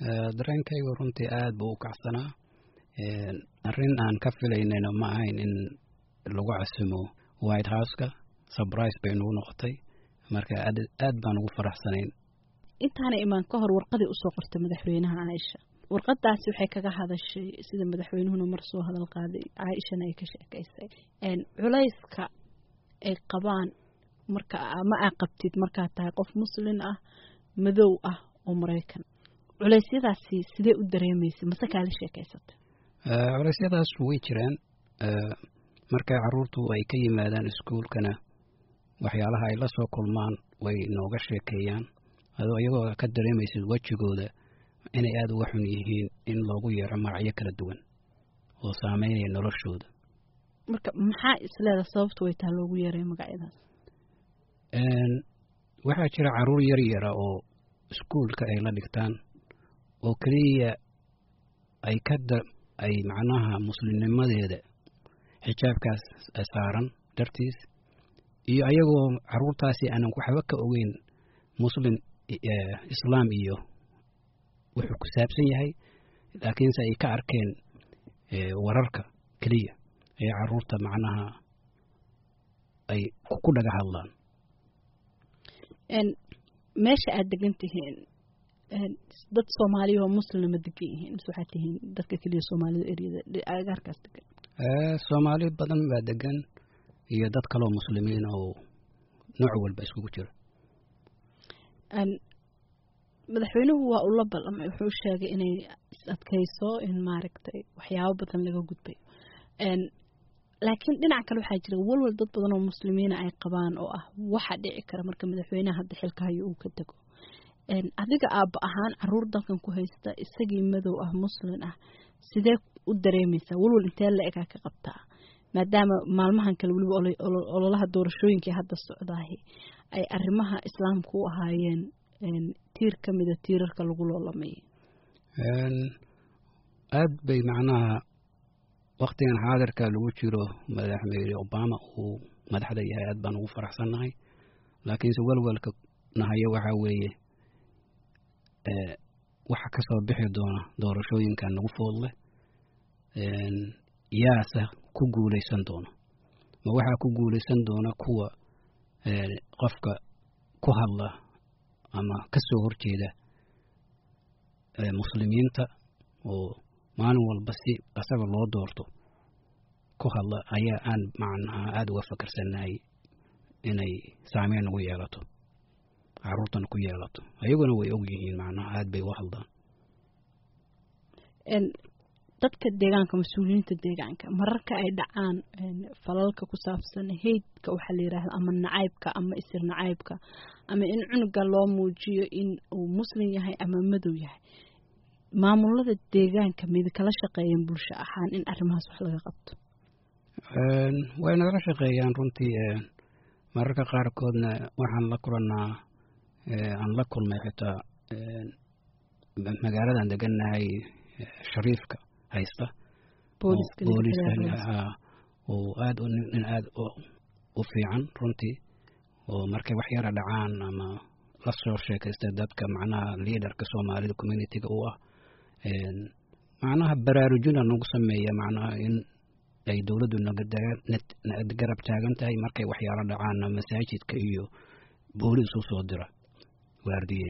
dareenkaygu runtii aada buu u kacsanaa arrin aan ka filaynayna ma ahayn in lagu casumo white houseka surprise bay nagu noqotay marka aad aad baan ugu faraxsanayn intaana imaan ka hor warqadii usoo qortay madaxweynaha caaisha warqadaasi waxay kaga hadashay sida madaxweynuhuna mar soo hadal qaaday caaishana ay ka sheekaysay culayska ay qabaan marka ma aa qabtid markaad tahay qof muslin ah madow ah oo maraykan culeysyadaasi sidee u dareemaysa mase kaala sheekaysatay culeysyadaas way jiraan markay caruurtu ay ka yimaadaan iskuolkana waxyaalaha ay la soo kulmaan way nooga sheekeeyaan adoo iyagoo ka dareemaysid wejigooda inay aada uga xun yihiin in loogu yeero magacyo kala duwan oo saameynaya noloshooda marka maxaa isleeda sababtu way taha loogu yeeray magacyadaas waxaa jira caruur yar yara oo iskuolka ay la dhigtaan oo keliya ay ka da ay macnaha muslimnimadeeda xijaabkaas saaran dartiis iyo ayagoo caruurtaasi aanan waxba ka ogeyn muslim islaam iyo wuxuu ku saabsan yahay laakiinse ay ka arkeen wararka keliya ee caruurta macnaha ay ku dhaga hadlaan meesha aada degan tihiin dad soomaaliya oo muslima degan yihiin mise waxaad tihiin dadka keliya soomaalida eryada agaarkaas degan soomaali badan baa degan iyo dad kaloo muslimiin oo nooc walba iskugu jira madaxweynuhu waa ula ballamay wuxuu sheegay inay is adkayso in maaragtay waxyaabo badan laga gudbayo laakiin dhinac kale waxaa jira walwal dad badan oo muslimiina ay qabaan oo ah waxa dhici kara marka madaxweynaha hadda xilka hayo uu ka dego adiga aabba ahaan caruur dalkan ku haysta isagii madow ah muslin ah sidee u dareemaysaa walwal intee la egaa ka qabtaa maadaama maalmahan kale weliba ololaha doorashooyinkii hadda socdaahi ay arrimaha islaamka u ahaayeen tiir ka mida tiirarka lagu loolamayay aada bay macnaha waktigan xaadirka lagu jiro madaxweyne obama uu madaxda yahay aad baan ugu faraxsannahay laakiinse welwelka nahayo waxaa weeye waxa kasoo bixi doona doorashooyinka nagu foodleh yaase ku guuleysan doona ma waxaa ku guuleysan doona kuwa qofka ku hadla ama kasoo horjeeda muslimiinta oo maalin walba si asaga loo doorto ku hadla ayaa aan macnaha aada uga fakarsannahay inay saameyn ugu yeelato caruurtana ku yeelato ayaguna way og yihiin macnaha aada bay uga hadlaan dadka deegaanka mas-uuliyiinta deegaanka mararka ay dhacaan falalka ku saabsan heydka waxaa la yidhaahda ama nacaybka ama isir nacaybka ama in cunuga loo muujiyo in uu muslim yahay ama madow yahay maamulada deegaanka mid kala shaqeeyeen bulsho ahaan in arrimahaas wax laga qabto way nagala shaqeeyaan runtii mararka qaarkoodna waxaan la kulannaa aan la kulmay xitaa magaaladan degannahay shariifka haysta booliska oo aad nin aada u fiican runtii oo markay wax yara dhacaan ama la soo sheekaysta dadka macnaha liaderka soomaalida communitiga u ah macnaha baraarujina nagu sameeya macnaha in ay dowladdu nagarab taagan tahay markay waxyaalo dhacaanna masaajidka iyo boolis u soo dira waardiye